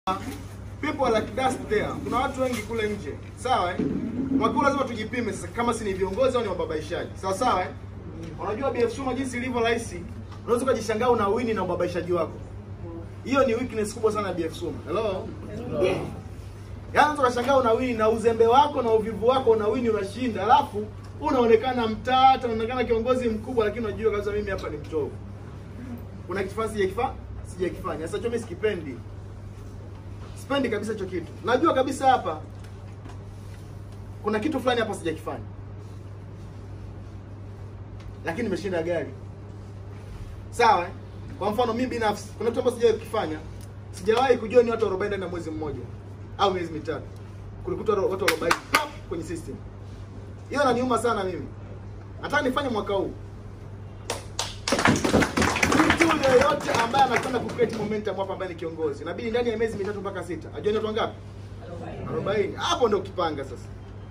people are like dust there. Kuna watu wengi kule nje, sawa eh? Mwaka huu lazima tujipime sasa, kama si ni viongozi au ni wababaishaji, sawa sawa eh? Unajua BF Suma jinsi ilivyo rahisi, unaweza ukajishangaa una wini na ubabaishaji wako. Hiyo ni weakness kubwa sana ya BF Suma. Hello? Yaani unaweza ukashangaa una wini na uzembe wako na uvivu wako una wini unashinda, alafu unaonekana mtata, unaonekana kiongozi mkubwa, lakini unajua kabisa mimi hapa ni mtovu. Kuna kitu fulani sijakifanya, sijakifanya. Sasa mimi sikipendi. Sipendi kabisa hicho kitu. Najua kabisa hapa kuna kitu fulani hapa sijakifanya, lakini nimeshinda gari. Sawa eh? Kwa mfano mimi binafsi kuna kitu ambacho sijawahi kukifanya. Sijawahi kujua ni watu 40 ndani ya mwezi mmoja au miezi mitatu. Kulikuta watu 40 pap kwenye system. Hiyo inaniuma sana mimi. Nataka nifanye mwaka huu. Mtu yeyote ambaye anakwenda ku create momentum hapa ambaye ni kiongozi, inabidi ndani ya miezi mitatu mpaka sita. Ajue ni watu wangapi? 40. Hapo ndio ukipanga sasa.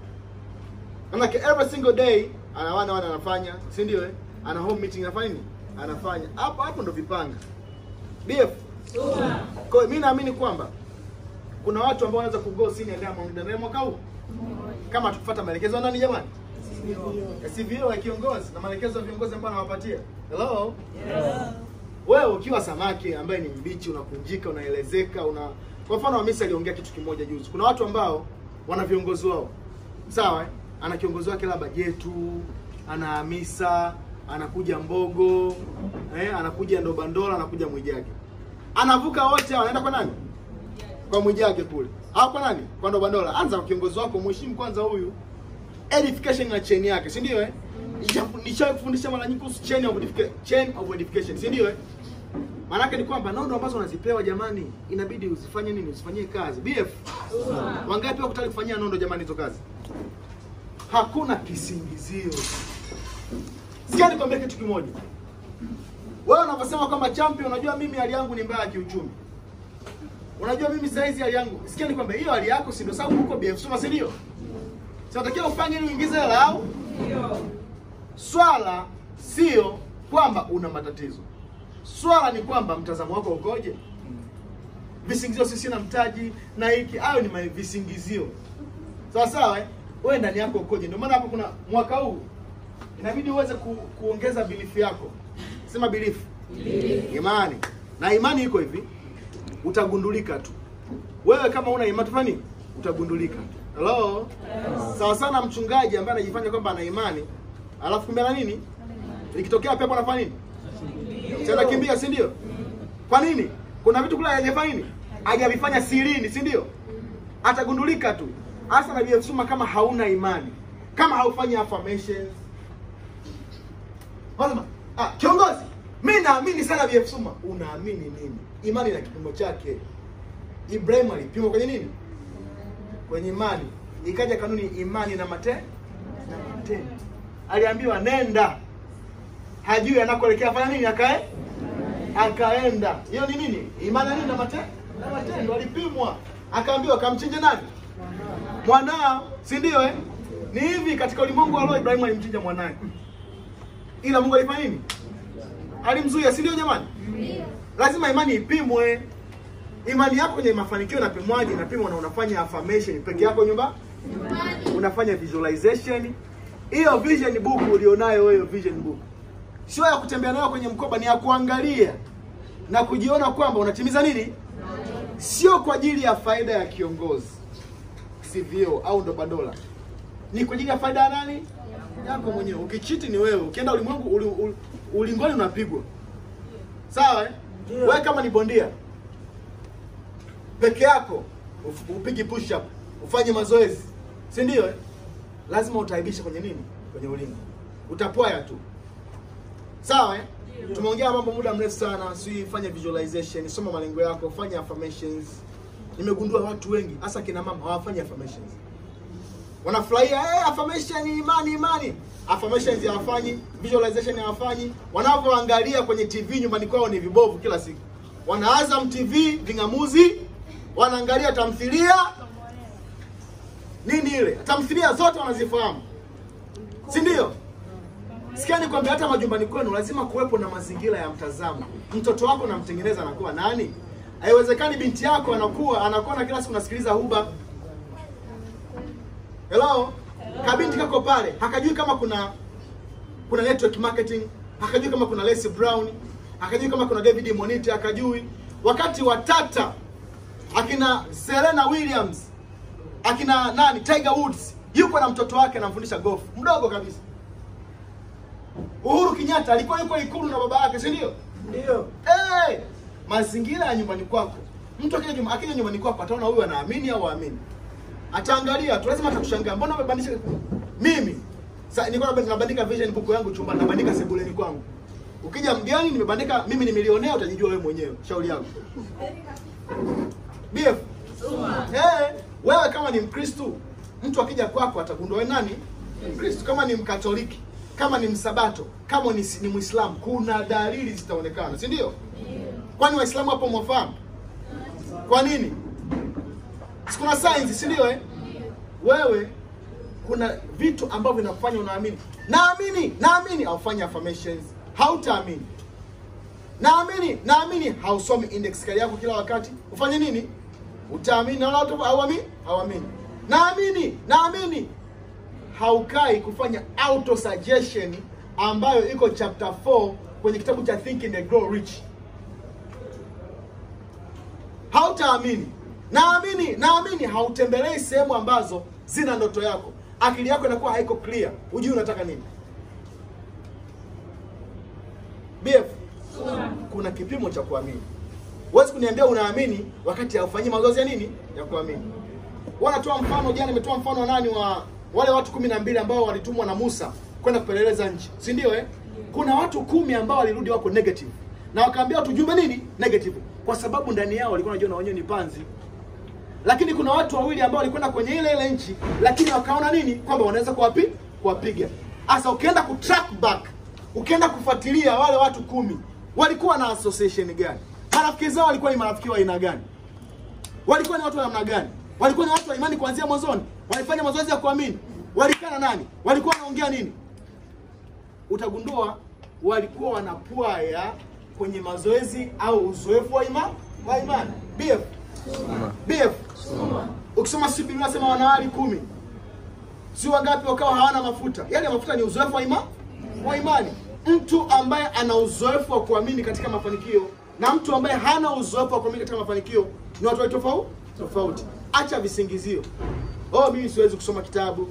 Manake every single day ana wana wana anafanya, si ndio eh? Ana home meeting anafanya nini? Anafanya. Hapo hapo ndio vipanga. BF. Kwa hiyo mimi naamini kwamba kuna watu ambao wanaweza kugo senior Diamond ndani ya mwaka huu. Kama tukifuata maelekezo ya nani jamani? CVO ya kiongozi na maelekezo ya viongozi ambao anawapatia. Hello? Wewe ukiwa samaki ambaye ni mbichi, unakunjika, unaelezeka, una kwa mfano Hamisi aliongea kitu kimoja juzi. Kuna watu ambao wana viongozi wao. Sawa? eh? Ana kiongozi wake labda Jetu, ana Hamisa, anakuja Mbogo, eh, anakuja Ndobandola, anakuja Mwijage. Anavuka wote hao, anaenda kwa nani? Kwa Mwijage kule. Au kwa nani? Kwa Ndobandola. Anza kwa kiongozi wako, mheshimu kwanza huyu. Edification na chain yake, si ndio eh? Nishawahi kufundisha mara nyingi kuhusu chain of edification, chain of edification, si ndio eh? Maanake ni kwamba nondo ambazo unazipewa jamani, inabidi uzifanye nini? Usifanyie kazi. BF. Wangapi wako tayari kufanyia nondo jamani hizo kazi? Hakuna kisingizio. Sikia nikwambie kitu kimoja. Wewe unavyosema kwamba champion, unajua mimi hali yangu ni mbaya kiuchumi. Unajua mimi saizi hali yangu. Sikia nikwambie hiyo hali yako si ndio sababu huko BF Suma si ndio? Sinatakiwa ufanye ili uingize hela au? Swala sio kwamba una matatizo. Swala ni kwamba mtazamo wako ukoje? Visingizio sisi na mtaji na hiki, hayo ni ma- visingizio. Sawa sawa eh? Wewe ndani yako ukoje? Ndio maana hapo kuna mwaka huu inabidi uweze ku, kuongeza belief yako. Sema belief. Imani. Na imani iko hivi. Utagundulika tu. Wewe kama una imani tufanye nini? Utagundulika. Hello? Sawa sana mchungaji ambaye anajifanya kwamba ana imani, alafu kumbe ana nini? Ikitokea pepo anafanya nini? Si anakimbia, si ndio? Kwa nini? Kuna vitu kule hajafanya nini? Hajavifanya sirini, si ndio? Atagundulika tu. Hasa na BF Suma kama hauna imani. Kama haufanyi affirmations. Wasema, ah, kiongozi, mimi naamini sana BF Suma. Unaamini nini? Imani na kipimo chake. Ibrahim alipimwa kwenye nini? Kwenye imani. Ikaja kanuni imani na mate na matendo. Aliambiwa nenda. Hajui anakoelekea fanya nini akae? Akaenda. Hiyo ni nini? Imani na nini na mate na matendo. Alipimwa. Akaambiwa kamchinje nani? Mwanao, si ndio eh? Ni hivi katika ulimwengu wa roho Ibrahimu alimchinja mwanae. Ila Mungu alifanya nini? Alimzuia, si ndio jamani? Lazima imani ipimwe. Imani yako kwenye mafanikio inapimwaje? Inapimwa na unafanya affirmation peke yako nyumba, unafanya visualization. Hiyo vision book ulionayo wewe, vision book sio ya kutembea nayo kwenye mkoba, ni ya kuangalia na kujiona kwamba unatimiza nini, sio kwa ajili ya faida ya kiongozi CVO au ndo badola, ni kwa ajili ya faida ya nani? Yako mwenyewe. Ukichiti ni wewe, ukienda ulimwengu uli, uli, ulingoni unapigwa, sawa eh? Wewe kama ni bondia peke yako uf- upigi push up ufanye mazoezi si ndio eh? lazima utaibisha kwenye nini kwenye ulingo utapwaya tu sawa eh? tumeongea mambo muda mrefu sana si fanya visualization soma malengo yako fanya affirmations nimegundua watu wengi hasa kina mama hawafanyi affirmations wanafurahia hey, affirmation imani imani affirmations hawafanyi visualization hawafanyi wanavyoangalia kwenye tv nyumbani kwao ni vibovu kila siku wana Azam TV vingamuzi wanaangalia tamthilia nini ile tamthilia zote wanazifahamu si ndio sikia nikwambia hata majumbani kwenu lazima kuwepo na mazingira ya mtazamo mtoto wako namtengeneza anakuwa nani Haiwezekani binti yako anakuwa anakuwa kila siku nasikiliza huba. Hello? Kabinti kako pale, hakajui kama kuna kuna network marketing, hakajui kama kuna Les Brown, hakajui kama kuna David Monite, hakajui. Wakati wa Tata akina Serena Williams, akina nani Tiger Woods yuko na mtoto wake anamfundisha golf, mdogo kabisa. Uhuru Kenyatta alikuwa yuko ikulu na baba yake, si ndio? Ndio. Hey, mazingira ya nyumbani kwako. Mtu akija nyumbani, akija nyumbani kwako ataona huyu anaamini au haamini. Ataangalia tu, lazima atakushangaa. Mbona umebadilisha? Mimi sasa nilikuwa nabandika- nabandika vision book yangu chumbani, nabandika sebuleni kwangu. Ukija mgeni nimebandika, mimi ni milionea, utajijua wewe mwenyewe. Shauri yako. BF. Eh, wewe kama ni Mkristo, mtu akija kwako atagundua wewe nani? Mkristo. Kama ni Mkatoliki, kama ni Msabato, kama ni, ni Muislamu, kuna dalili zitaonekana, si ndio? Kwani Waislamu hapo mwafahamu? Kwa nini? Si kuna signs, si ndio eh? Wewe kuna vitu ambavyo vinakufanya unaamini. Naamini, naamini aufanye affirmations. Hautaamini. Naamini, naamini hausomi index kali yako kila wakati. Ufanye nini? Utaamini na wala hauamini? Hauamini. Naamini, naamini haukai kufanya auto suggestion ambayo iko chapter 4 kwenye kitabu cha Think and Grow Rich. Hautaamini. Naamini, naamini hautembelei sehemu ambazo zina ndoto yako. Akili yako inakuwa haiko clear. Hujui unataka nini. BF, kuna kipimo cha kuamini. Huwezi kuniambia unaamini wakati haufanyi mazoezi ya nini? Ya kuamini. Wanatoa mfano jana, nimetoa mfano wa nani wa wale watu kumi na mbili ambao walitumwa na Musa kwenda kupeleleza nchi, si ndio eh? Kuna watu kumi ambao walirudi wako negative na wakaambia watu jumbe nini negative, kwa sababu ndani yao walikuwa wanajua na wenyewe ni panzi. Lakini kuna watu wawili ambao walikwenda kwenye ile ile nchi, lakini wakaona nini kwamba wanaweza kuwapi kuwapiga. Sasa ukienda ku track back, ukienda kufuatilia wale watu kumi walikuwa na association gani, marafiki zao walikuwa ni marafiki wa aina gani, walikuwa ni watu wa namna gani, walikuwa ni watu wa imani kuanzia mwanzoni, walifanya mazoezi ya kuamini, walikaa na nani, walikuwa wanaongea nini, utagundua walikuwa wanapwaya kwenye mazoezi au uzoefu wa imani wa imani. BF BF ukisoma si Biblia inasema wanawali kumi, si wangapi wakawa hawana mafuta? Yale mafuta ni uzoefu wa imani wa imani. Mtu ambaye ana uzoefu wa kuamini katika mafanikio na mtu ambaye hana uzoefu wa kuamini katika mafanikio ni watu wawili tofauti tofauti. Acha visingizio. Oh, mimi siwezi kusoma kitabu,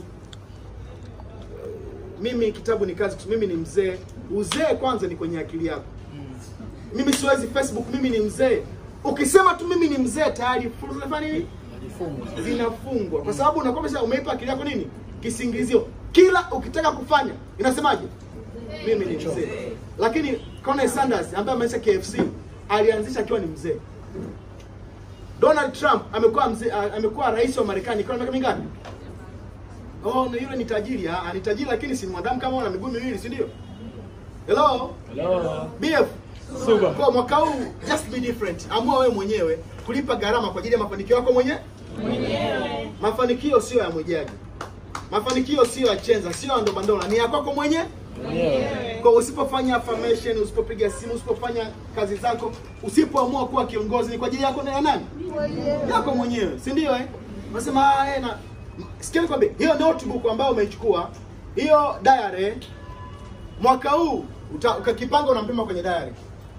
mimi kitabu ni kazi, mimi ni mzee. Uzee kwanza ni kwenye akili yako. Mimi siwezi Facebook, mimi ni mzee. Ukisema tu mimi ni mzee tayari fursa zinafanya nini? Zinafungwa kwa sababu unakuwa umesha- umeipa akili yako nini? Kisingizio. Kila ukitaka kufanya inasemaje? Mimi ni mzee. Lakini Colonel Sanders ambaye ameanzisha KFC alianzisha akiwa ni mzee. Donald Trump amekuwa mzee, a- amekuwa rais wa Marekani kwa miaka mingapi? Oh, na yule ni tajiri, ah, ni tajiri lakini si mwanadamu kama ana miguu miwili, si ndio? Hello? Hello. BF. Super. Kwa mwaka huu just be different. Amua wewe mwenyewe kulipa gharama kwa ajili ya mafanikio yako mwenyewe. Mwenyewe. Mafanikio sio ya mwijaji. Mafanikio sio ya chenza, sio ya ndobandola, ni ya kwako mwenyewe. Mwenyewe. Kwa usipofanya affirmation, usipopiga simu, usipofanya kazi zako, usipoamua kuwa kiongozi ni kwa ajili yako na ya nani? Yako mwenyewe, si ndio eh? Unasema ah, eh, na sikia nikwambie, hiyo notebook ambayo umeichukua, hiyo diary mwaka huu uta- ukakipanga unampima kwenye diary.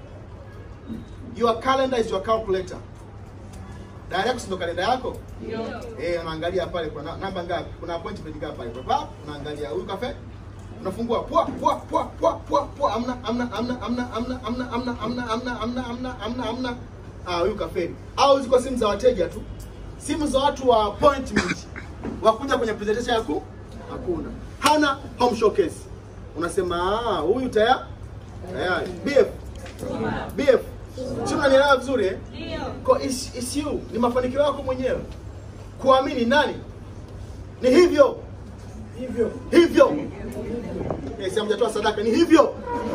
Your calendar is your calculator. Diary yako si ndio kalenda yako? Eh, unaangalia pale kwa na- namba ngapi? Kuna appointment ngapi pale? Papa, unaangalia huyu kafe. Unafungua pwa pwa pwa pwa pwa pwa amna amna amna amna amna amna amna amna amna amna amna amna amna ah huyu kafeli. Au ziko simu za wateja tu. Simu za watu wa appointment. Wakuja kwenye presentation yako hakuna. Hana home showcase. Unasema ah huyu tayari tayari. BF. BF. Sio unanielewa vizuri eh? Kwa is, is you, ni mafanikio yako mwenyewe. Kuamini nani? Ni hivyo. Hivyo. Hivyo. Eh, si hamjatoa sadaka ni hivyo.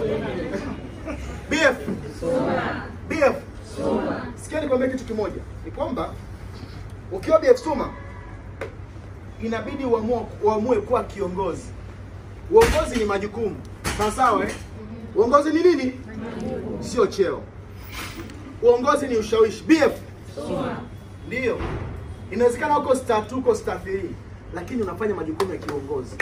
BF. BF. Sikia nikwambie kitu kimoja. Ni kwamba ukiwa BF Suma inabidi uamue, uamue kuwa kiongozi. Uongozi ni majukumu. Sawa sawa eh? Uongozi ni nini? Sio cheo. uongozi ni ushawishi. BF ndio inawezekana uko star 2 uko star 3 lakini unafanya majukumu ya kiongozi.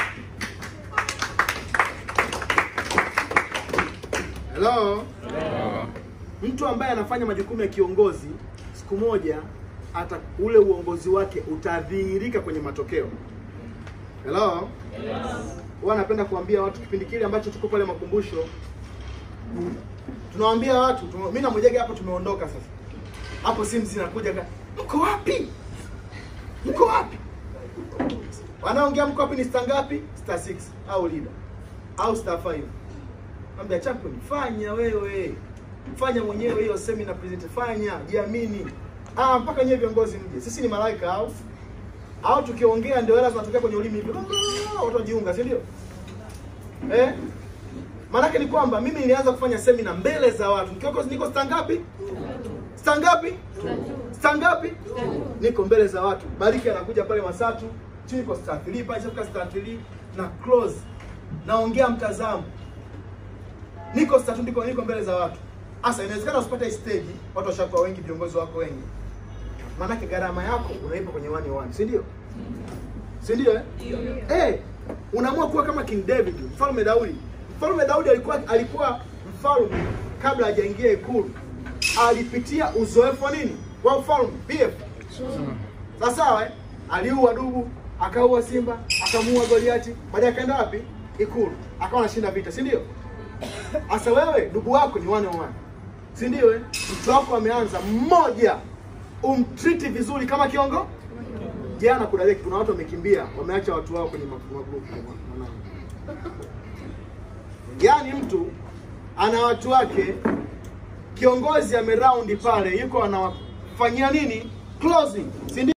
Hello? Mtu ambaye anafanya majukumu ya kiongozi siku moja hata ule uongozi wake utadhihirika kwenye matokeo. Hello? Huwa napenda kuambia watu kipindi kile ambacho tuko pale makumbusho, tunawaambia watu tume, mimi na Mwijage hapo tumeondoka sasa. Hapo simu zinakuja ka, mko wapi? Mko wapi? Wanaongea mko wapi ni star ngapi? Star 6 au leader au star 5. Ambia champion, fanya wewe. Fanya mwenyewe hiyo seminar present, fanya, jiamini. Ah, mpaka nyewe viongozi mje. Sisi ni malaika au au tukiongea ndio hela zinatokea kwenye ulimi hivyo. Watu wajiunga, si ndio? Eh? Maanake ni kwamba mimi nilianza kufanya semina mbele za watu. Nikiwa niko star ngapi? Star ngapi? Star ngapi? Niko mbele za watu. Bariki anakuja pale Masatu, chini niko star 3, pale chafika star 3 na close. Naongea mtazamo. Niko star 2 niko niko mbele za watu. Asa inawezekana usipate hii stage, watu washakuwa wengi, viongozi wako wengi. Maanake gharama yako unaipa kwenye one one, si ndio? Si ndio eh? Eh, unaamua kuwa kama King David, mfalme Daudi. Mfalme Daudi alikuwa alikuwa mfalme kabla hajaingia ikulu. Alipitia uzoefu wa nini? Wa ufalme. BF. Sawa sawa eh? Aliua dubu, akaua simba, akamuua Goliati, baadaye akaenda wapi? Ikulu. Akawa anashinda vita, si ndio? Asa wewe dubu wako ni one on one. Si ndio eh? Mtu wako ameanza mmoja umtriti vizuri kama kiongo. Jana kuna leki, kuna watu wamekimbia, wameacha watu wao kwenye ma- magrupu mwanangu. Yaani mtu ana watu wake, kiongozi ameraundi pale, yuko anawafanyia nini? Closing. Si ndio?